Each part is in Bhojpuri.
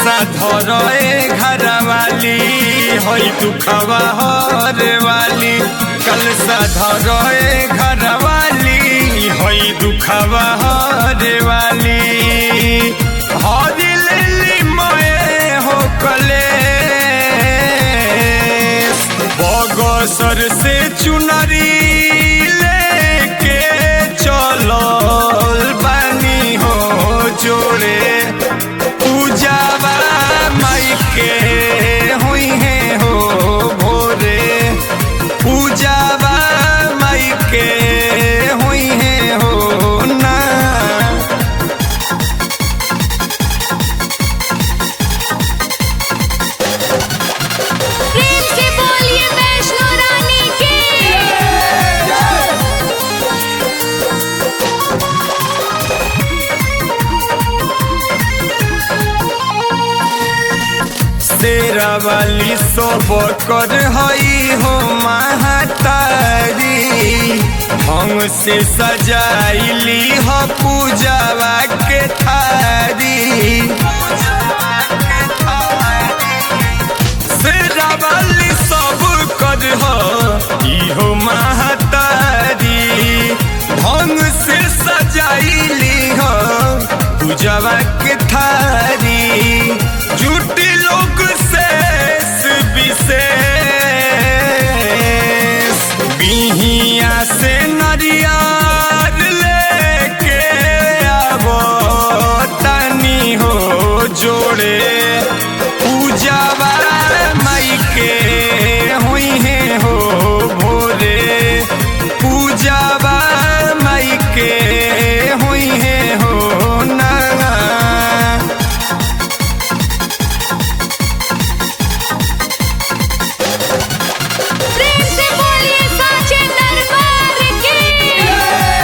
कलसा धरे घर वाली हई दुखवा हरे वाली कलसा धरे घर वाली हई दुखवा हरे वाली हरी लेली मये हो कले बगसर से चुनरी लेके चलल बानी हो जोड़े पूजावा माई के हुई है हो भोरे पूजावा माई के हुई है हो ना प्रेम से बोलिए वैष्णो रानी की शेरा वाली सब कर हई हो महतारी ढंग से सजाइली हो पूजावा के थारी शेरा वाली सब कर हो इहो महतारी ढंग से सजाइली हो पूजावा के थारी झूठी लोग शेष विशेष बिहिया से नरियार लेके आवो तनी हो जोड़े पूजावा माई के हुई है हो भोरे पूजावा माई के हुई है हो ना प्रेम से बोलिए साचे दरबार की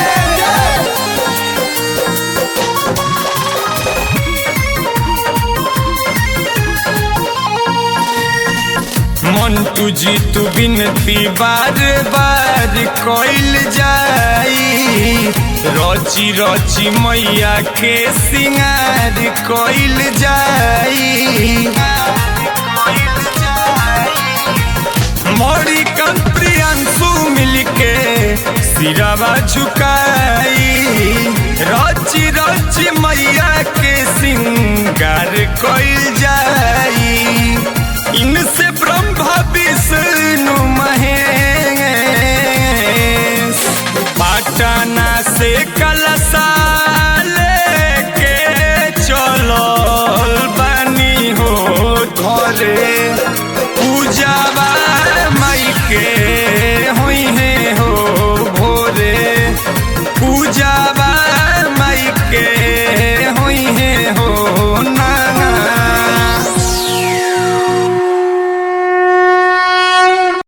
मंटू जी तू बिनती बार बार कइल जाई रची रची मैया के सिंगार कइल जाई मोरी कम प्रियांशु मिलके सिरावा झुकाई रची रची मैया के सिंगार कइल जाई इनसे ब्रह्मा विष्णु महेश पाटना से कलसा